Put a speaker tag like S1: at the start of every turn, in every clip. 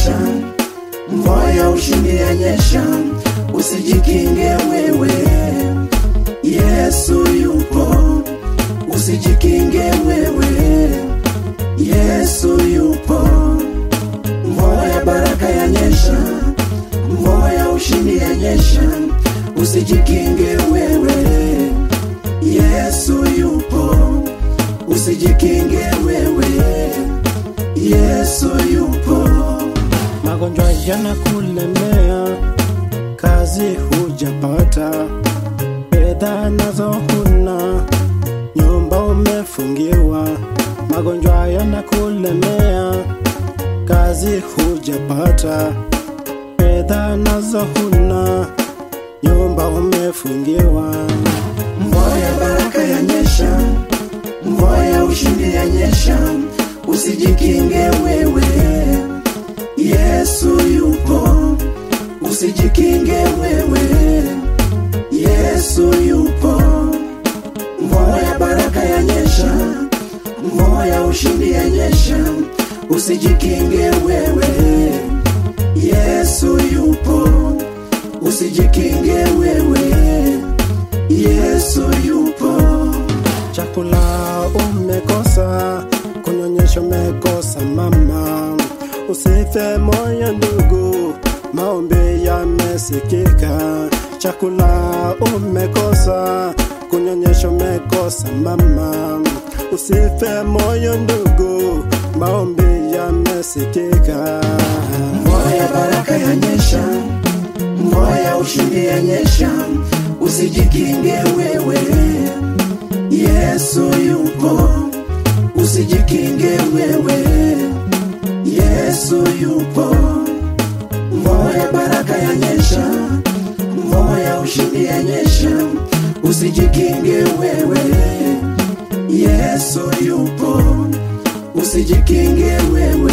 S1: yanyesha, mvua ya ushindi yanyesha, usijikinge wewe, Yesu yupo, usijikinge wewe, Yesu yupo, mvua ya baraka yanyesha, mvua ya ushindi yanyesha, usijikinge wewe, Yesu yupo, usijikinge wewe, Yesu yupo.
S2: magonjwa yanakulemea, kazi hujapata, fedha nazo huna, nyumba umefungiwa. Magonjwa yanakulemea, kazi hujapata, fedha nazo huna, nyumba umefungiwa.
S1: Mvua ya baraka yanyesha, mvua ya ushindi yanyesha, usijikinge wewe, Yesu yupo, usijikinge wewe, Yesu yupo. Mvua ya baraka yanyesha, mvua ya ushindi yanyesha, usijikinge wewe, Yesu yupo, usijikinge wewe, Yesu yupo.
S2: Chakula umekosa, kunyonyesha umekosa mama, usife moyo ndugu, maombi yamesikika. Chakula umekosa, kunyonyesha umekosa mama, usife moyo ndugu, maombi yamesikika.
S1: Mvua ya baraka yanyesha, mvua ya ushindi yanyesha, usijikinge wewe, Yesu yupo, usijikinge wewe, Yesu yupo. Mvua ya baraka yanyesha, mvua ya ushindi yanyesha, usijikinge wewe, Yesu yupo, usijikinge wewe,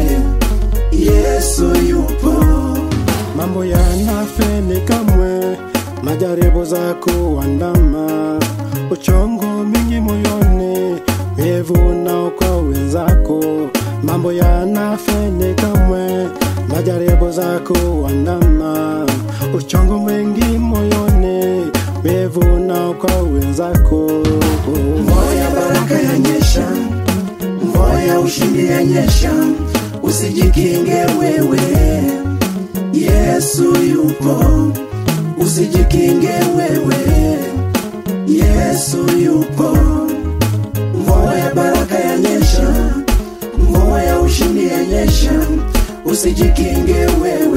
S1: Yesu yupo.
S2: mambo yanafeli kamwe, majaribu za kuandama, uchongo mingi moyoni, wivu nao kwa wenzako. Mambo yanafeli kamwe, majaribu za kuandama, uchongo mwingi moyoni, wivu nao kwa wenzako.
S1: Mvua ya baraka yanyesha, mvua ya ushindi yanyesha, usijikinge wewe, Yesu yupo, usijikinge wewe, Yesu yupo. Mvua ya baraka yanyesha, mvua ya ushindi yanyesha, usijikinge wewe,